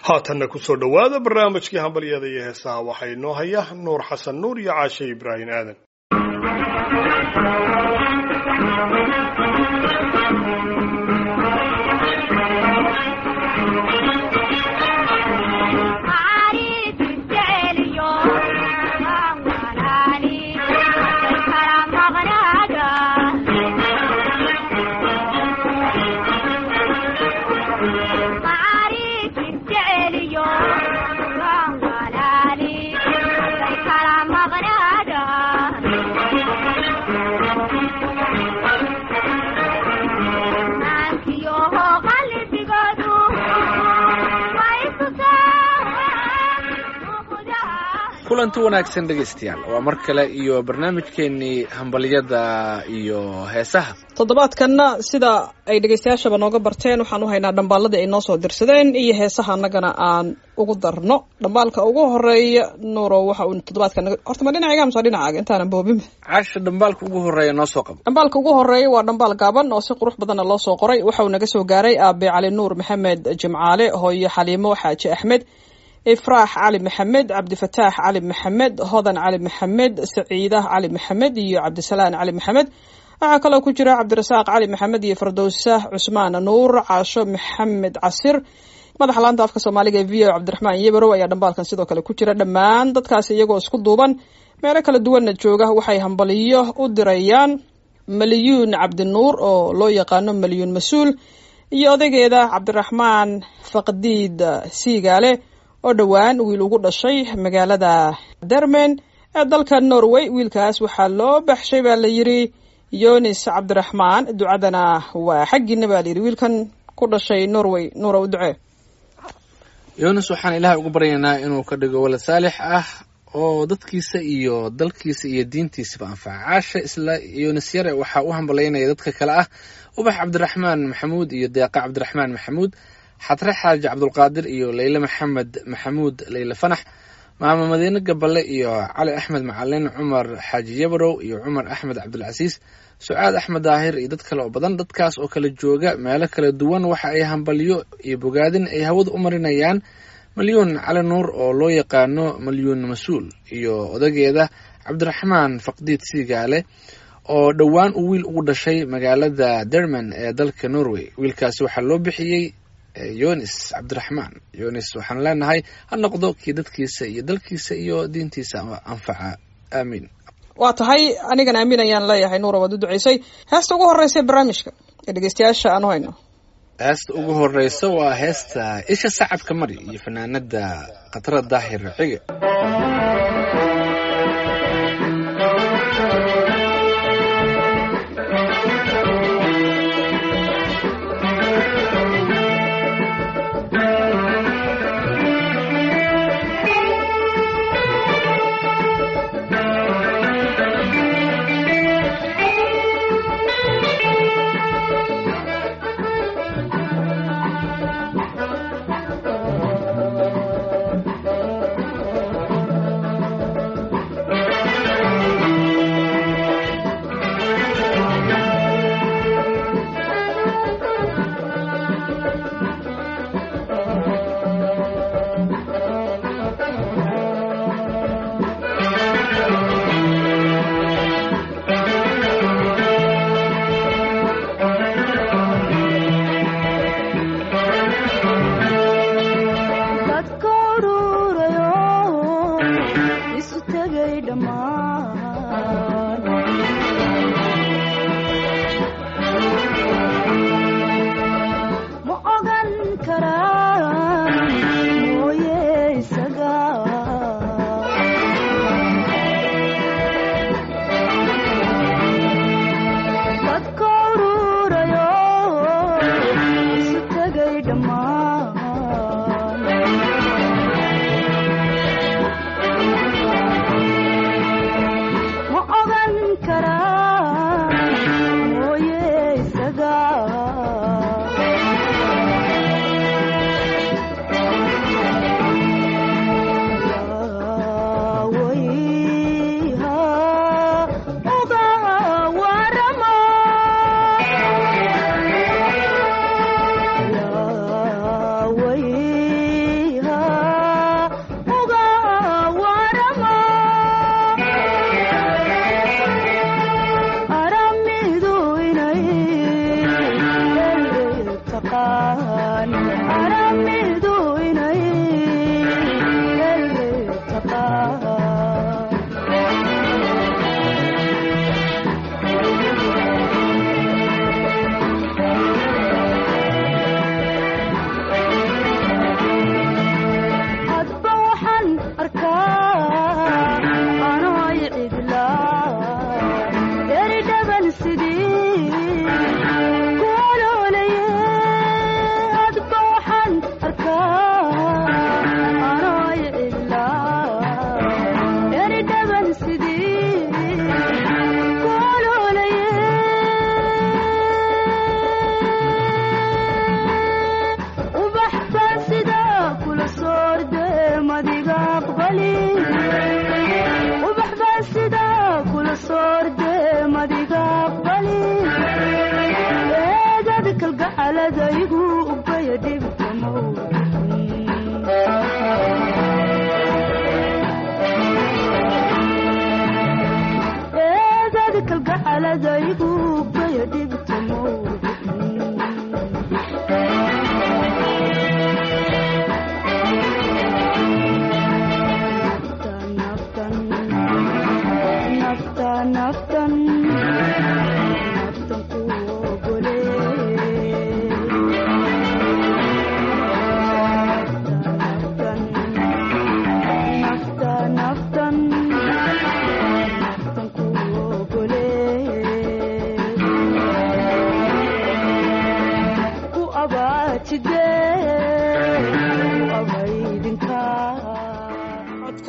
haatanna kusoo dhowaada barnaamijkii hambalyada iyo heesaha waxaa inoo haya nuur xasan nuur iyo caashe ibraahim aadan kulanti wanaagsan dhegaystayaal waa mar kale iyo barnaamijkeenii hambalyada iyo heesaha toddobaadkanna sida ay dhegaystayaashaba nooga barteen waxaan u haynaa dhambaaladii ay noo soo dirsadeen iyo heesaha annagana aan ugu darno dhambaalka ugu horeeya nuuro waxa uu toddobaadka naga horta ma dhinacayga amse dhinacaaga intaanan boobin caasha dhambaalka ugu horeeya noo soo qabo dhambaalka ugu horeeya waa dhambaal gaaban oo si qurux badanna loo soo qoray waxa uu naga soo gaaray aabe cali nuur maxamed jimcaale hooyo xaliimo xaaji axmed ifraax cali maxamed cabdifataax cali maxamed hodan cali maxamed saciidah cali maxamed iyo cabdisalaan cali maxamed waxaa kaloo ku jira cabdirasaaq cali maxamed iyo fardowsa cusmaan nuur caasho maxamed casir madaxa laanta afka soomaaliga ee v o cabdiraxmaan yebarow ayaa dhambaalkan sidoo kale ku jira dhammaan dadkaasi iyagoo isku duuban meelo kala duwanna jooga waxay hambaliyo u dirayaan maliyuun cabdinuur oo loo yaqaano maliyuun mas-uul iyo odaygeeda cabdiraxmaan faqdiid siigaale oo dhowaan wiil ugu dhashay magaalada dermen ee dalka norway wiilkaas waxaa loo baxshay baa la yidhi yonis cabdiraxmaan ducadana waa xaggiina baa layidhi wiilkan ku dhashay norway nuura u ducee yonis waxaan ilaahay ugu baryaynaa inuu ka dhigo walad saalix ah oo dadkiisa iyo dalkiisa iyo diintiisaba anfaca caasha isla yonis yare waxaa u hambalaynaya dadka kale ah ubax cabdiraxmaan maxamuud iyo deeqa cabdiraxmaan maxamuud xatre xaaji cabdulqaadir iyo leyle maxamed maxamuud leyle fanax maamo madiine gaballe iyo cali axmed macalin cumar xaaji yabarow iyo cumar axmed cabdilcasiis sucaad axmed daahir iyo dad kale oo badan dadkaas oo kala jooga meelo kala duwan waxa ay hambalyo iyo bogaadin ay hawada u marinayaan malyuun cali nuur oo loo yaqaano malyuun mas-uul iyo odageeda cabdiraxmaan faqdiid siigaale oo dhowaan uu wiil ugu dhashay magaalada derman ee dalka norway wiilkaasi waxaa loo bixiyey yonis cabdiraxmaan yonis waxaan leenahay ha noqdo kii dadkiisa iyo dalkiisa iyo diintiisa anfaca aamiin waa tahay anigan aamin ayaan leeyahay nuura waad u duceysay heesta ugu horeysa barnaamijka ee dhegeystayaasha aan u hayno heesta ugu horeysa waa heesta isha sacabka mari iyo fanaanada khatra daahir cige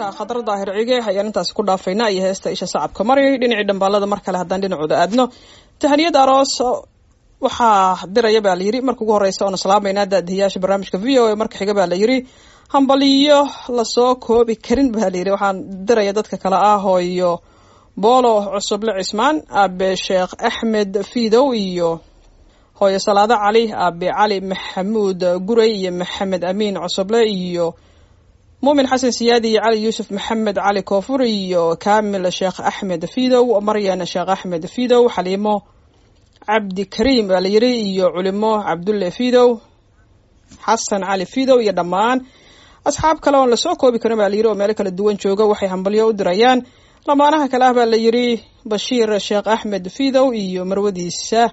codka khadar daahir cige ayaan intaasi ku dhaafaynaa iyo heesta isha sacabka mari dhinacii dhambaalada mar kale haddaan dhinacooda aadno tahaniyad aroos waxaa diraya baa layiri marka ugu horeysa oona salaameynaa daadihiyaasha barnaamijka v o a marka xiga baa layiri hambaliyo lasoo koobi karin baa layiri waxaan diraya dadka kale ah hooyo boolo cusuble cismaan aabe sheekh axmed fidow iyo hooyo salaado cali aabe cali maxamuud guray iyo maxamed amiin cusuble iyo muumin xasan siyaadi iyo cali yuusuf maxamed cali koofur iyo kaamil sheekh axmed fidow maryan sheekh axmed fidow xaliimo cabdi kariim baa layiri iyo culimo cabdulle fidow xasan cali fidow iyo dhammaan asxaab kale oon lasoo koobi karin baa layiri oo meelo kala duwan jooga waxay hambalyo u dirayaan lamaanaha kale ah baa layiri bashiir sheekh axmed fidow iyo marwadiisa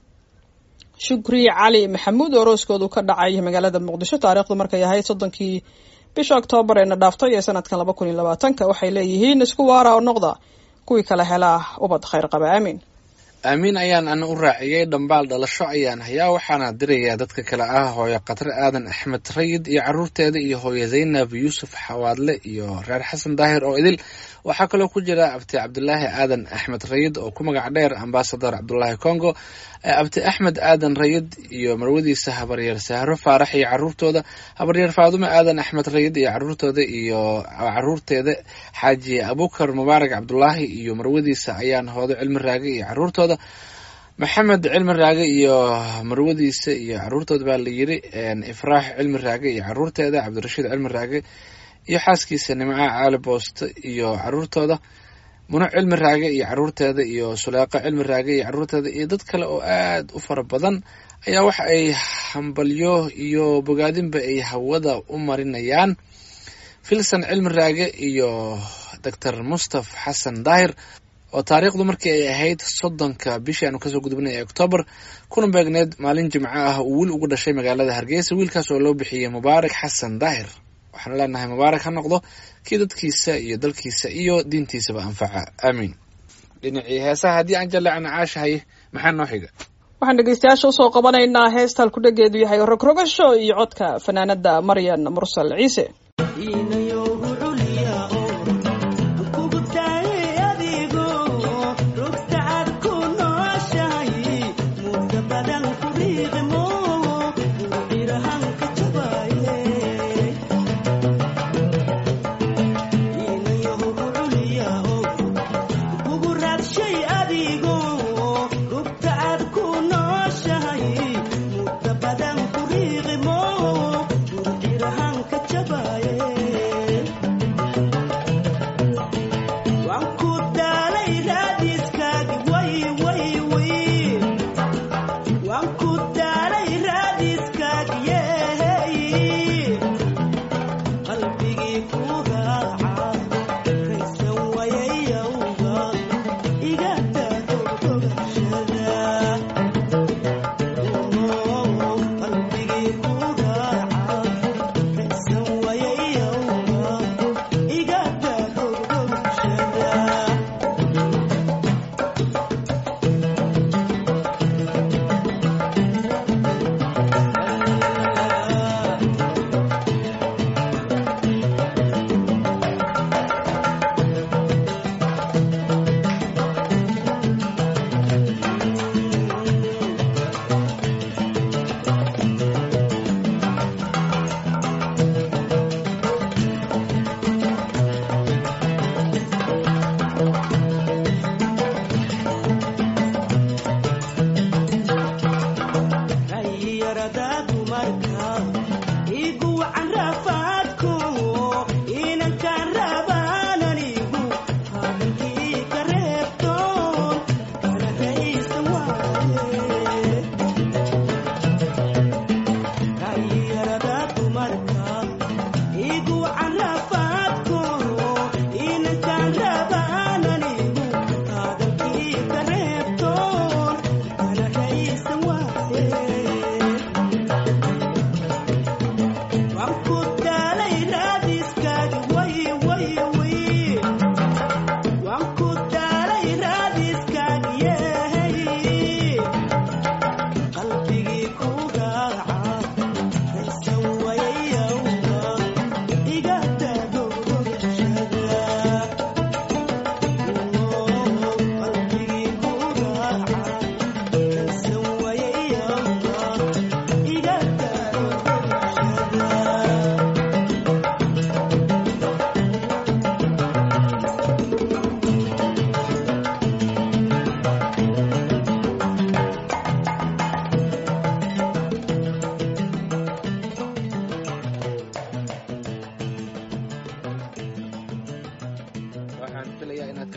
shukri cali maxamuud oo rooskoodu ka dhacay magaalada muqdisho taariikhdu markay ahayd soddonkii bisha oktoobar eena dhaaftay ee sanadkan laba kun iyo labaatanka waxay leeyihiin isku waara oo noqda kuwii kala helaa ubad khayr qaba aamiin aamiin ayaan ana u raaciyey dhambaal dhalasho ayaan hayaa waxaana dirayaa dadka kale ah hooyo khatre aadan axmed rayid iyo caruurteeda iyo hooyo zaynab yuusuf xawaadle iyo reer xasan daahir oo idil waxaa kaloo ku jira abti cabdulaahi aadan axmed rayid oo ku magac dheer ambasador cabdulaahi congo abti axmed aadan rayid iyo marwadiisa habaryeer sahro faarax iyo caruurtooda habaryeer faadume aadan axmed rayid iyo caruurtooda iyo caruurteeda xaaji abukar mubaarak cabdulaahi iyo marwadiisa ayaan hoodo cilmi raage iyo caruurtooda maxamed cilmi raage iyo marwadiisa iyo caruurtooda baa layiri ifraax cilmi raage iyo caruurteeda cabdirashiid cilmi raage iyo xaaskiisa nimca caali booste iyo caruurtooda muno cilmi raage iyo caruurteeda iyo suleeqo cilmi raage iyo caruurteeda iyo dad kale oo aad u fara badan ayaa waxa ay hambalyo iyo bogaadinba ay hawada u marinayaan filson cilmi raage iyo doctor mustaf xasan daahir oo taariikhdu markii ay ahayd soddonka bishii aanu kasoo gudubnay ee oktoobar kuna beegneed maalin jimco ah uu wiil ugu dhashay magaalada hargeysa wiilkaas oo loo bixiyey mubaarak xasan daahir waxaan leenahay mubaarak ha noqdo kii dadkiisa iyo dalkiisa iyo diintiisaba anfaca aamiin dhinacii heesaha haddii aan jaleecna caashahay maxaa noo xiga waxaan dhegeystayaasha usoo qabanaynaa heestal ku dhageedu yahay rogrogasho iyo codka fanaanada maryan mursal ciise Bye.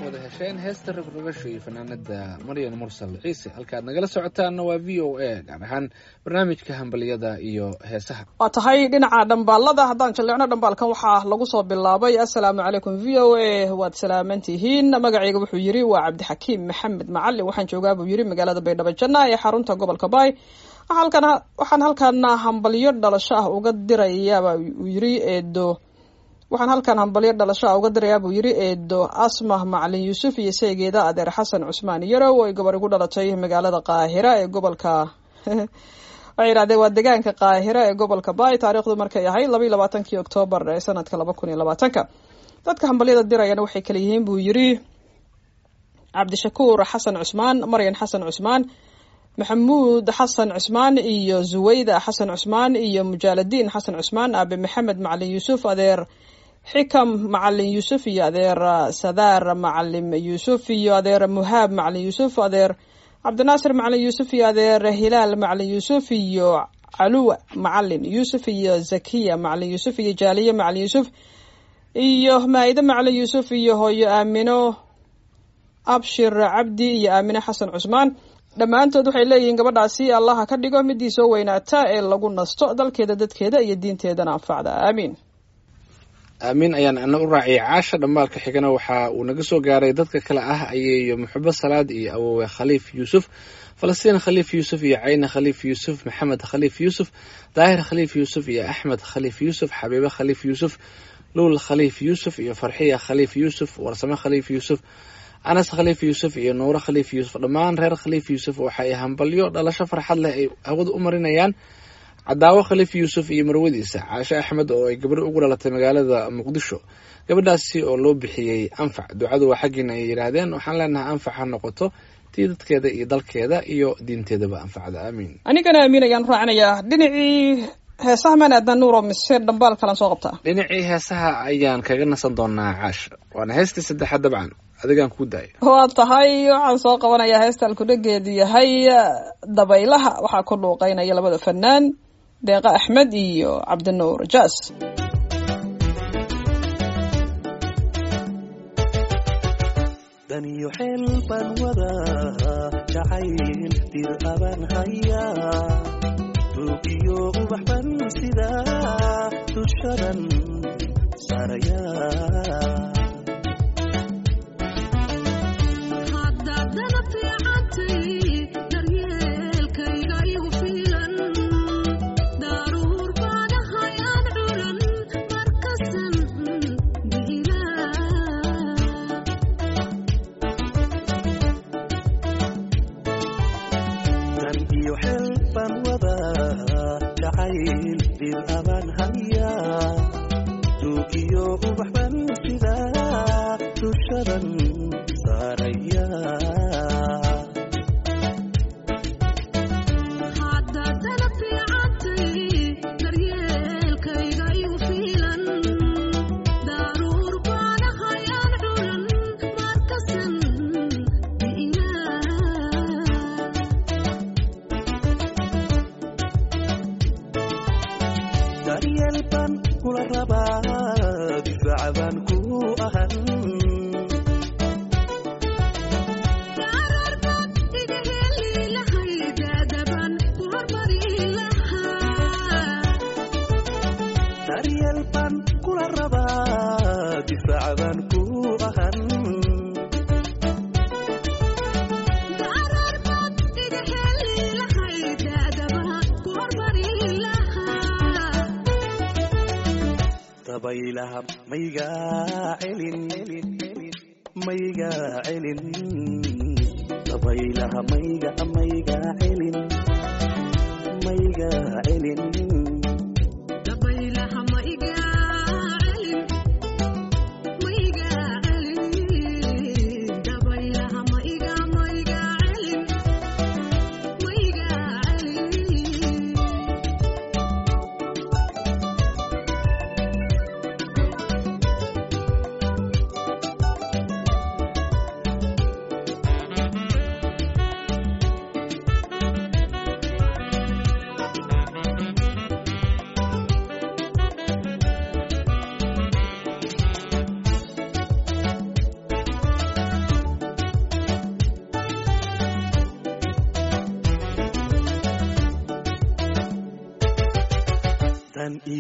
wada hesheen heesta rogrogasho iyo fanaanada maryan mursal ciise halkaad nagala socotaanna waa v o a gaar ahaan barnaamijka hambaliyada iyo heesaha waa tahay dhinaca dhambaalada haddaan jalleecno dhambaalkan waxaa lagu soo bilaabay assalaamu calaykum v o a waad salaaman tihiin magacayga wuxuu yidhi waa cabdixakiim maxamed macalin waxaan joogaa buu yidhi magaalada baydhabo janna ee xarunta gobolka baay halkan waxaan halkaana hambalyo dhalasho ah uga dirayaaba uu yidhi eedo waxaan halkan hambalyo dhalasho ah uga dirayaa buu yidhi eedo asmah macalin yuusuf iyo saygeeda adeer xasan cusmaan yarow ay gabar igu dhalatay magaalada qaahira ee gobolka waxay yidhahdeen waa deegaanka qaahira ee gobolka baay taariikhdu markay ahayd laba iyo labaatankii oktoobar ee sanadka laba kun iyo labaatanka dadka hambalyada dirayana waxay kala yihiin buu yidhi cabdishakuur xasan cusmaan maryan xasan cusmaan maxamuud xasan cusmaan iyo zuwayda xasan cusmaan iyo mujaaladiin xasan cusmaan aabe maxamed macalin yuusuf adeer xikam macalin yuusuf iyo adeer sadaar macalim yuusuf iyo adeer muhaab macalin yuusuf adeer cabdinaasir macalin yuusuf iyo adeer hilaal macalin yuusuf iyo caluwa macalin yuusuf iyo zakiya macalin yuusuf iyo jaaliye macalin yuusuf iyo maa-ide macalin yuusuf iyo hooyo aamino abshir cabdi iyo aamine xasan cusmaan dhammaantood waxay leeyihiin gabadhaasi allaha ka dhigo midii soo weynaata ee lagu nasto dalkeeda dadkeeda iyo diinteedana anfacda aamiin aamiin ayaan ana u raaciyay caasha dhambaalka xigana waxa uu naga soo gaaray dadka kale ah ayeeyo muxubo salaad iyo awowe khaliif yuusuf falastiin khaliif yuusuf iyo cayne khaliif yuusuf maxamed khaliif yuusuf daahir khaliif yuusuf iyo axmed khaliif yuusuf xabiibe khaliif yuusuf luul khaliif yuusuf iyo farxiya khaliif yuusuf warsame khaliif yuusuf anas khaliif yuusuf iyo nuuro khaliif yuusuf dhammaan reer khaliif yuusuf waxa ay hambalyo dhalasho farxad leh ay hawada u marinayaan cadaawo khaliif yuusuf iyo marwadiisa caashe axmed oo ay gabadho ugu dhalatay magaalada muqdisho gabadhaasi oo loo bixiyey anfac ducadu waa xaggiina ay yidhaahdeen waxaan leenahay anfac ha noqoto tii dadkeeda iyo dalkeeda iyo diinteedaba anfacda aamiin anigana aamiin ayaan raacinayaa dhinacii heesaha maan aadna nuuro mise dhambaal kalan soo qabtaa dhinacii heesaha ayaan kaga nasan doonaa caasha waana heestii saddexaad dabcan adigaan kuu daaya waa tahay waxaan soo qabanayaa heesta alkudhageedu yahay dabaylaha waxaa ku dhuuqeynaya labada fanaan deeqa axmed iyo cabdinuur jaas daniyo xeel baan wadaa jacayl dir abaan hayaa ruugiyo ubax ban sidaa dushadan saarayaa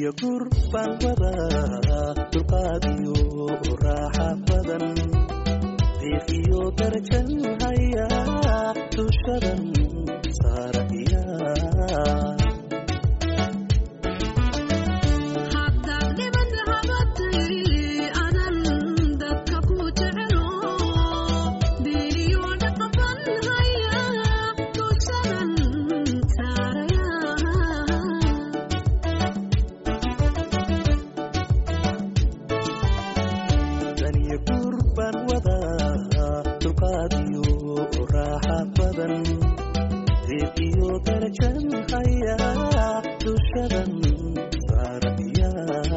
iyo gur baan wadaa dulqaad iyo raaxa badan diiq iyo darajan hayaa dushadan saaraya daniyo gur baan wadaa dulqaad iyo raaxa badan diiq iyo darajan hayaa dushadan saaraya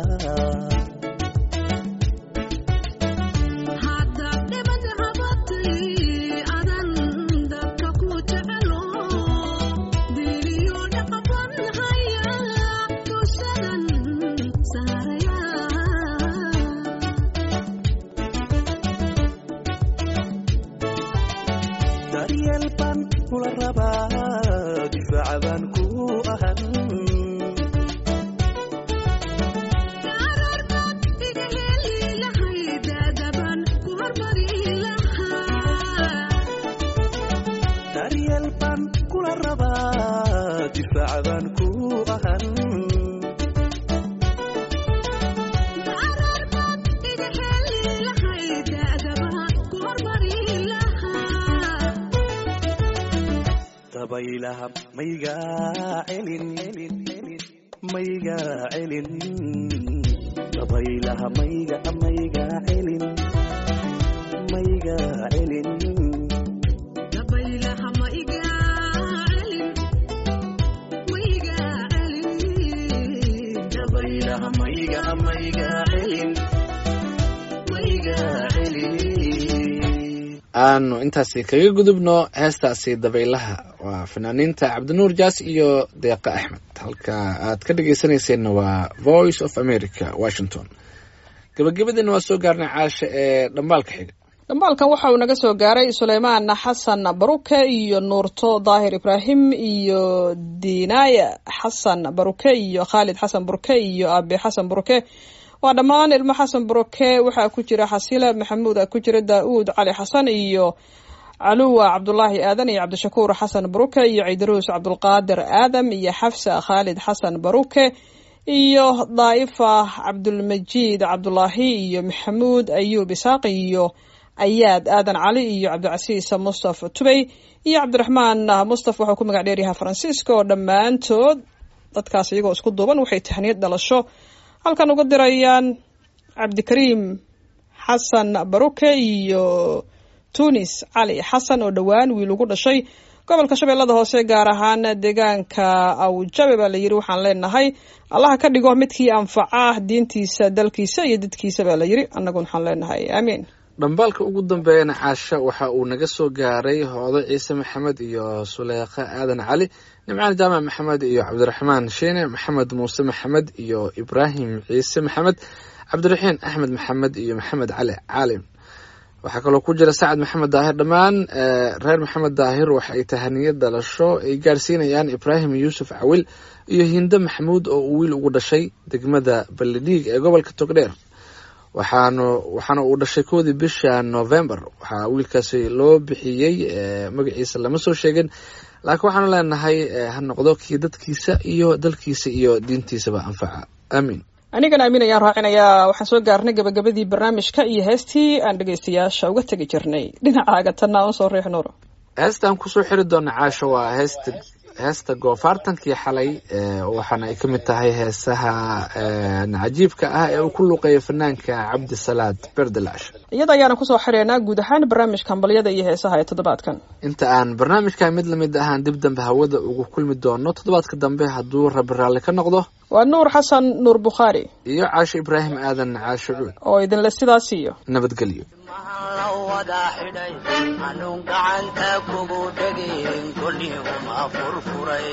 daryeel baan kula rabaa difaaca baan ku ahan daryeel baan kula rabaa difaaca baan ku ahan dabaylaha maygaa celin maygaa celin dabaylaha mayga maygaa celin maygaa celin dabaylaha mayga maygaa celin maygaa celin aanu intaasi kaga gudubno heestaasi dabaylaha waa fanaaniinta cabdinuur jaas iyo deeqa axmed halka aad ka dhegeysanayseena waa voice of america washington gabagabadiina waa soo gaarnay caasha ee dhambaalka xiga dhambaalkan waxa uu naga soo gaaray suleymaan xasan baruke iyo nuurto daahir ibraahim iyo dinaya xasan baruke iyo khaalid xasan buruke iyo aabe xasan buruke waa dhammaan ilmo xasan buruke waxaa ku jira xasile maxamuud ku jira daa-uud cali xasan iyo caluwa cabdulaahi aadan iyo cabdishakuur xasan baruke iyo ciidaruus cabdulqaadir aadam iyo xafsa khaalid xasan baruke iyo daa'ifa cabdulmajiid cabdulaahi iyo maxamuud ayuub isaaq iyo ayaad aadan cali iyo cabdicasiis mustafa tubey iyo cabdiraxmaan mustafa waxuu ku magac dheeryahay faransiiska oo dhammaantood dadkaas iyagoo isku duuban waxay tahniyad dhalasho halkan uga dirayaan cabdikariim xasan baruke iyo tunis cali xasan oo dhowaan wiil ugu dhashay gobolka shabeellada hoose gaar ahaan deegaanka awjabe baa la yiri waxaan leenahay allaha ka dhigo midkii anfaca diintiisa dalkiisa iyo dadkiisa baa la yiri annaguna waxaan leenahay aamiin dhambaalka ugu dambeeyana caasha waxa uu naga soo gaaray hoodo ciise maxamed iyo suleekha aadan cali nimcaan jaamac maxamed iyo cabdiraxmaan shiine maxamed muuse maxamed iyo ibraahim ciise maxamed cabdiraxiin axmed maxamed iyo maxamed cali caalim waxaa kaloo ku jira sacad maxamed daahir dhammaan reer maxamed daahir waxa ay tahaniyad dhalasho ay gaarsiinayaan ibraahim yuusuf cawil iyo hinde maxamuud oo uu wiil ugu dhashay degmada balidhiig ee gobolka togdheer waxaanu waxaana uu dhashay koodii bisha november waxaa wiilkaasi loo bixiyey magaciisa lama soo sheegin laakiin waxaanu leenahay ha noqdo kii dadkiisa iyo dalkiisa iyo diintiisaba anfaca aamiin anigana amiin ayaan raacinayaa waxaan soo gaarnay gabagabadii barnaamijka iyo heestii aan dhegaystayaasha uga tegi jirnay dhinacaaga tanna aan usoo riix nuuro heestaan kusoo xiri doona caasho waa heesta heesta goofaartankii xalay waxaana ay ka mid tahay heesaha cajiibka ah ee uu ku luuqeeyo fanaanka cabdisalaad berdelash iyada ayaana kusoo xireynaa guud ahaan barnaamijka hambalyada iyo heesaha ee toddobaadkan inta aan barnaamijka mid lamid ahaan dib dambe hawada ugu kulmi doono toddobaadka dambe hadduu rabi raalli ka noqdo waa nuur xasan nuur bukhaari iyo caasho ibraahim aadan caasho cuud oo idinle sidaas iyo nabadgelyo wada xidhay anuun gacanta kugu dhegin kolihuma furfuray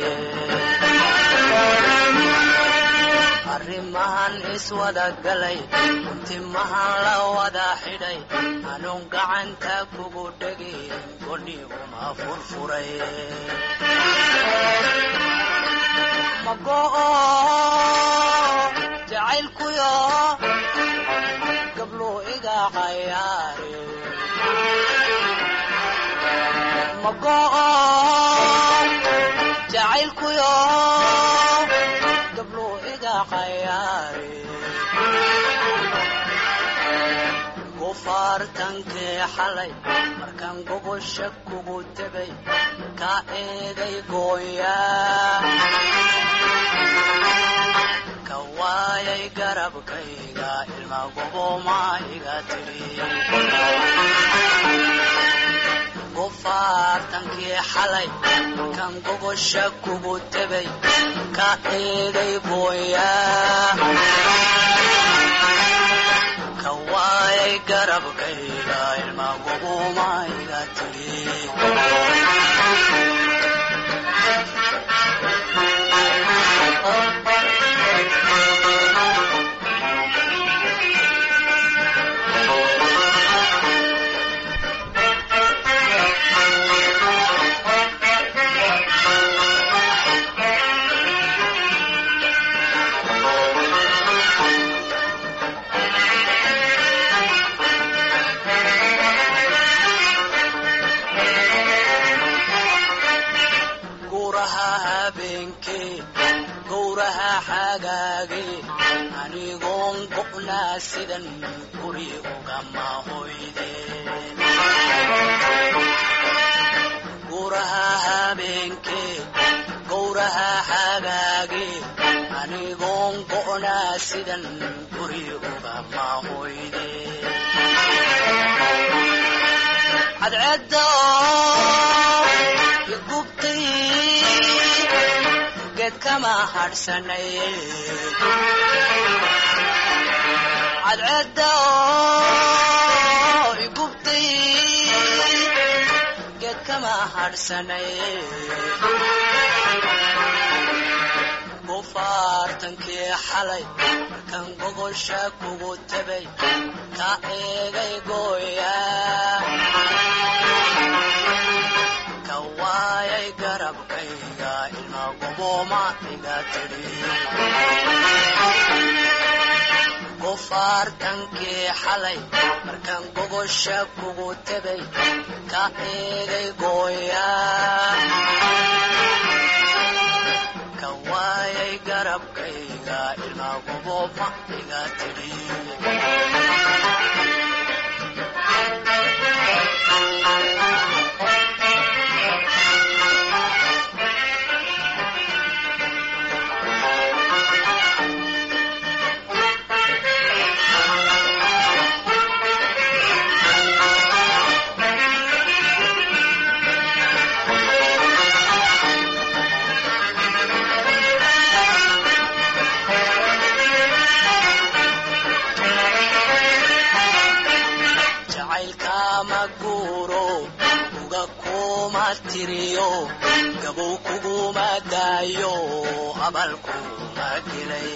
arrimahan iswada galay timahan la wada xidhay anuun gacanta kugu dhegin kolihuma furfuray mago'o jacaylkuyo gabluu iga cayaare mago'o jacaylkuyo gabluu iga cayaare gufaartankii xalay markaan gogosha kugu tegay ka eeday gooyaa ka waayay garabkayga ilma goboma iga tiri gufaartankii xalay markaan gogosha kugu tegay ka eeday gooyaa ka waayay garabkayga ilma goboma iga tiri guuraha habeenkee gowraha xagaagee anigoon go'naa sidan guri ugama hoydeen guuraha habeenkee gowraha xagaagee anigoon go'naa sidan guri ugama hoydeen cadceedda igubtay geed kama hadhsanaye cadceedda igubtay geed kama hadhsanaye gufaartankii xalay markaan gogosha kugu tegay ka eegay gooyaa ka waayay garabkayga ilma goboma iga tiri gufaartankii xalay markaan gogosha kugu tegay ka eegay gooyaa ka waayay garabkayga ilma goboma iga tiri jacaylkama guuro uga kuma tiriyo gabow kuguma daayo abal kuma gelay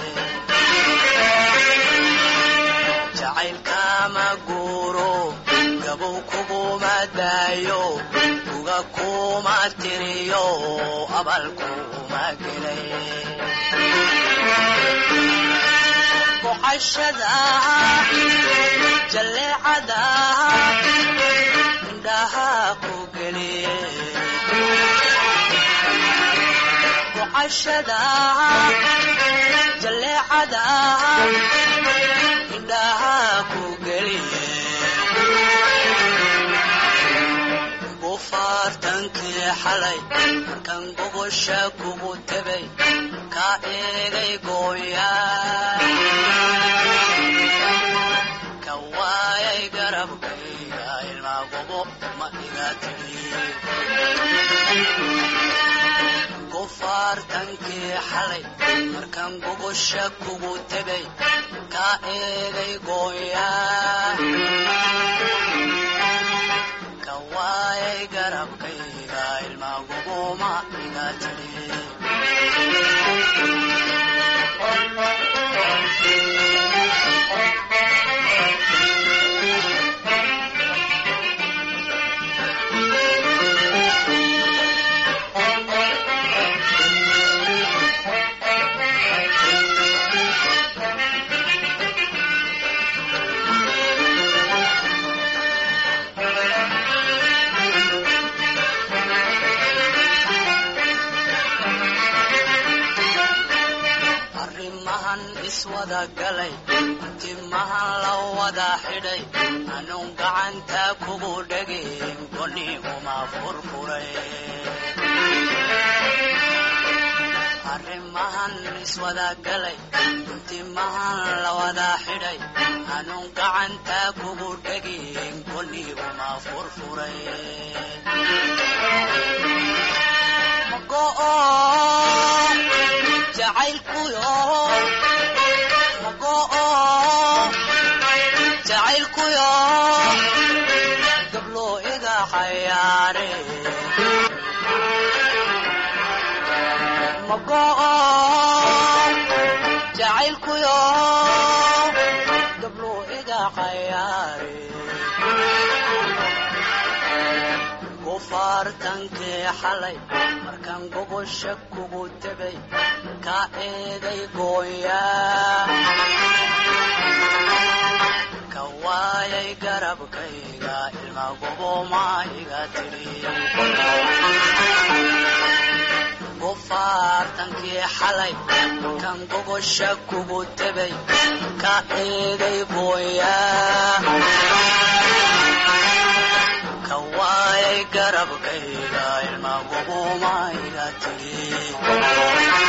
jacaylkama guuro gabow kuguma daayo uga kuma tiriyo abal kuma gelay boqashada jalleecada indhaha ku geliye boqashada jalleecada indhaha ku geliye gufaartankii xalay markaan gogosha kugu tegay ka eegay gooyaa ka waayay garabkayga ilma gobo ma iga tiri gufaartankii xalay markaan gogosha kugu tegay ka eegay gooyaa ka waayay garabkayga ilma gobo ma iga tiri iswada galay timahan la wada xidhay anuun gacanta kugu dhegin goni uma furfuray arrimahan iswada galay timahan la wada xidhay anuun gacanta kugu dhegin goni uma furfuray mago'o jacaylkuyo mago'o jacaylkuyo gablo iga xayaare mago'o jacaylkuyo gablo iga xayaare gufaartankii xalay markaan gogosha kugu tegay ka eeday gooyaa ka waayay garabkayga ilma goboma iga tidhi gufaartankii xalay markaan gogosha kugu tegay ka eeday gooyaa ka waayay garabkayga ilma goboma iga tidhi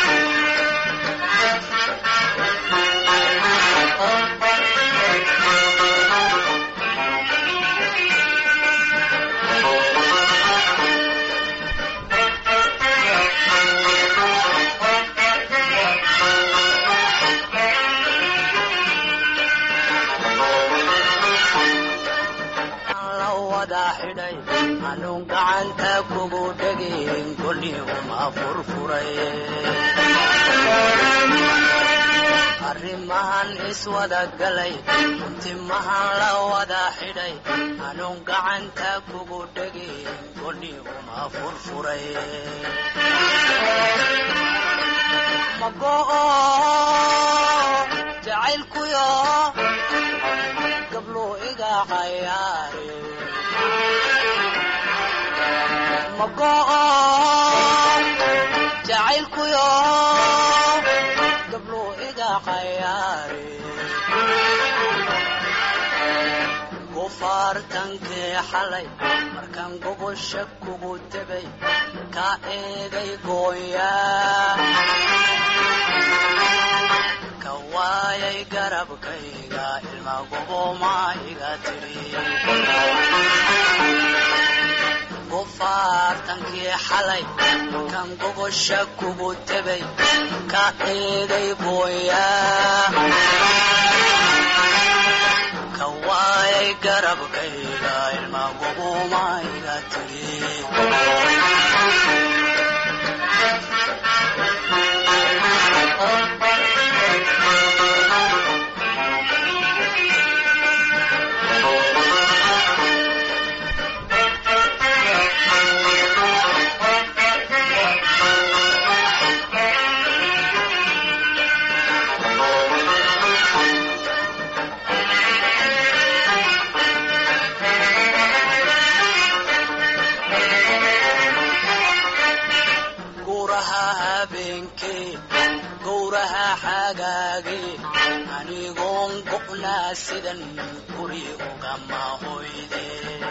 la wada xidhay anuun gacanta kugu dhegin goni uma furfuray arrimahan iswada galay timahan la wada xidhay anuun gacanta kugu dhegin goni uma furfuray mago'o jacaylkuyo gablo iga xayaare mago'o jacaylkuyo gablo iga xayaare gufaartankii xalay markaan gogosha kugu tegay ka eeday gooyaa ka waayay garabkayga ilma goboma iga tidhi gufaartankii xalay markaan gogosha kugu tegay ka eeday gooyaa ka waayay garabkayga ilma goboma iga tidhi gowraha habeenkee gowraha xagaagee anigoon go'naa sidan guri ugama hoyde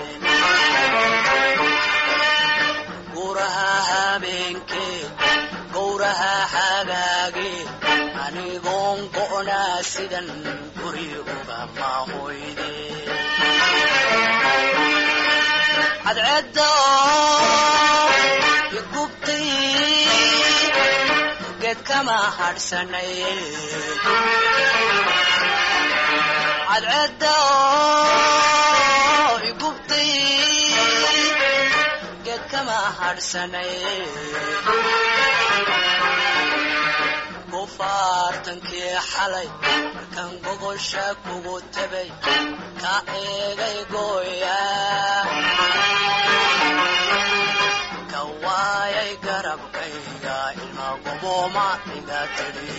gowraha habeenkee gowraha xagaagee anigoon go'naa sidan guri ugama hoyde cadceedda igubtay geed kama hadhsanay cadceedda igubtay geed kama hadhsanay gufaartankii xalay markaan gogosha kugu tegay ka eegay gooyaa ka waayay garabkayga ilma goboma iga tidhi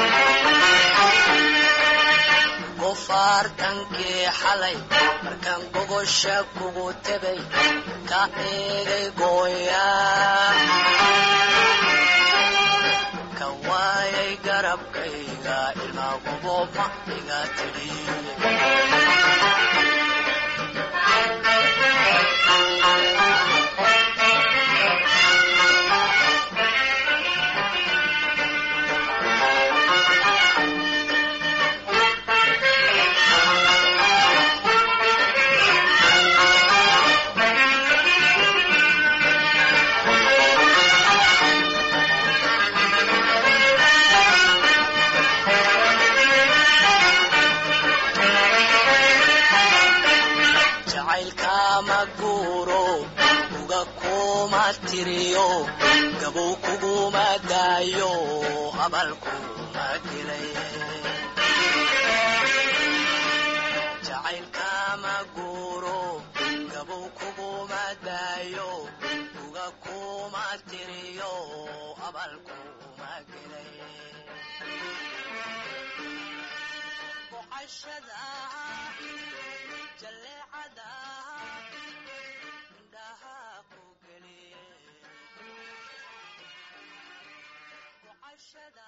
gufaartankii xalay markaan gogosha kugu tegay ka eegay gooyaa ka waayay garab sacabkayga ilmaagubo ma iga tidhi jacaylkama guuro uga kuma tiriyo gabow kuguma daayo abalkuma dilay jacaylkama guuro gabow kuguma daayo uga kuma tiriyo abalkuma gelay boqashada jaleecada indhaha ku geliye boqashada